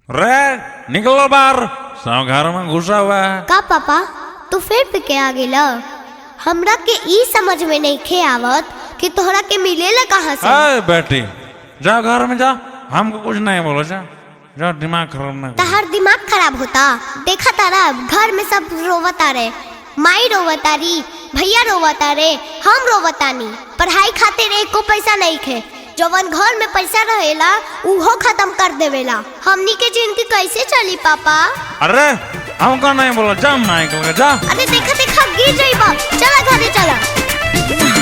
रे निकलो बाहर सब घर में घुसा हुआ है का पापा तू फिर पे के आ गेला हमरा के ई समझ में नहीं खे आवत कि तोहरा के मिलेला कहाँ से अरे बेटी जा घर में जा हमको कुछ नहीं बोलो जा जा दिमाग खराब ना कर। तहार दिमाग खराब होता देखा तारा घर में सब रोवता रे माई रोवतारी भैया रोवता रे हम रोवतानी पढ़ाई खातिर एको पैसा नहीं खे जवन घर में पैसा रहेला उहो खत्म कर देवेला हमनी के जिंदगी कैसे चली पापा अरे हमको नहीं बोलो जा माइकल के जा अरे देखा देखा गिर जाइबा चला घरे चला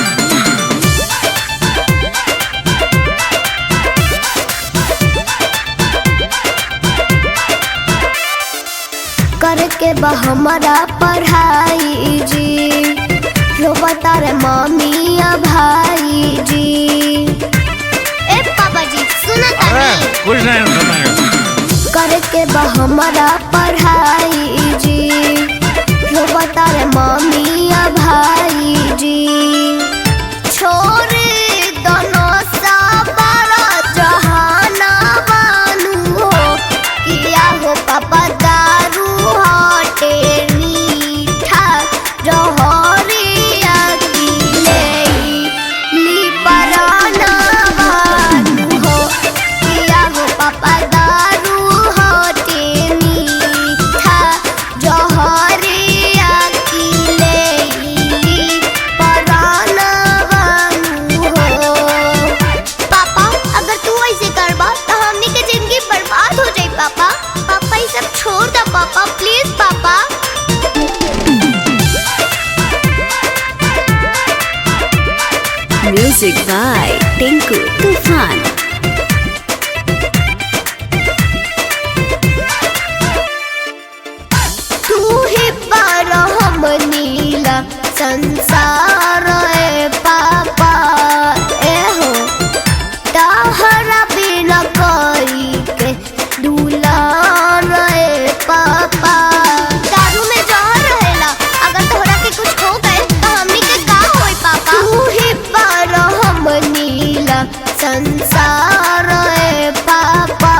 करके बा हमारा पढ़ाई जी रोबता रे मम्मी या भाई जी ए पापा जी सुना अरे तानी कुछ नहीं सुनेंगे करके बा हमारा पढ़ाई जी रोबता रे मम्मी या भाई जी छोड़ दोनों साबारा जहाना बानू हो किया हो पापा दारू हटे मीठा जहरिया की ले ली पराना बानू हो किया हो पापा दारू हटे मीठा जहरिया की ले ली पराना बानू हो पापा अगर तू ऐसे करबा तो हमनी के जिंदगी बर्बाद हो जाई पापा पापा ये सब छोड़ दो पापा प्लीज पापा Music by Tinku Tufan. तू ही पर हम नीला संसार ए पापा ए हो तहरा बिना कोई के दुलार ए पापा दारू में जहर रहेला अगर तोहरा के कुछ हो गए तो हमनी के का होई पापा तू ही पर हम नीला संसार ए पापा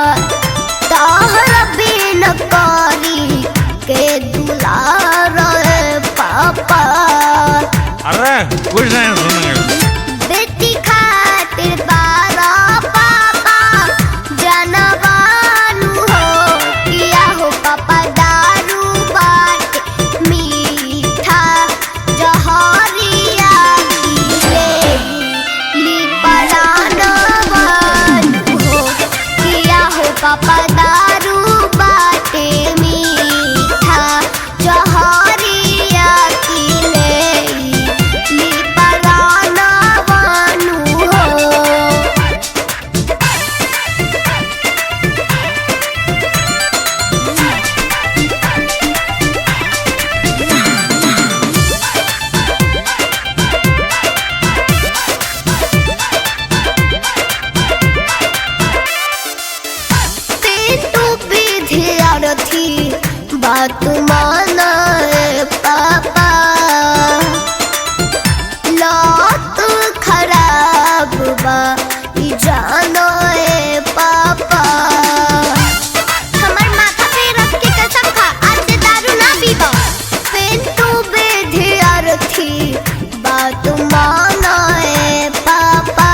तहरा बिन करी के दुलार ए पापा अरे कुछ नहीं सुनेंगे बेटी खातिर बारा पापा जनवानु हो किया हो पापा दारू बाट मीठा जहरिया ले ली पराना बानु हो किया हो पापा दारू बाटे मीठा जहरिया की ले ली पराना बानु हो पेटू विद्यार्थी बात माना ए पापा लत खराब बा ई जानो ए पापा हमर माथा पे रख के कसम खा आज से दारू ना पीबो पेटू विद्यार्थी बात माना ए पापा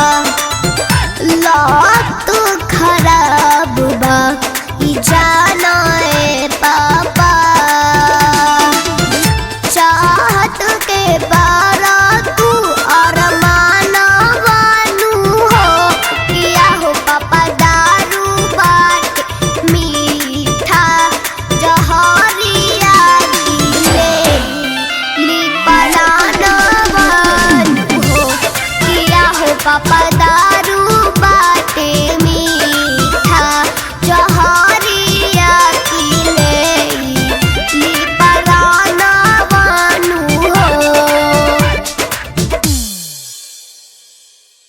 लात खराब बा ई जाना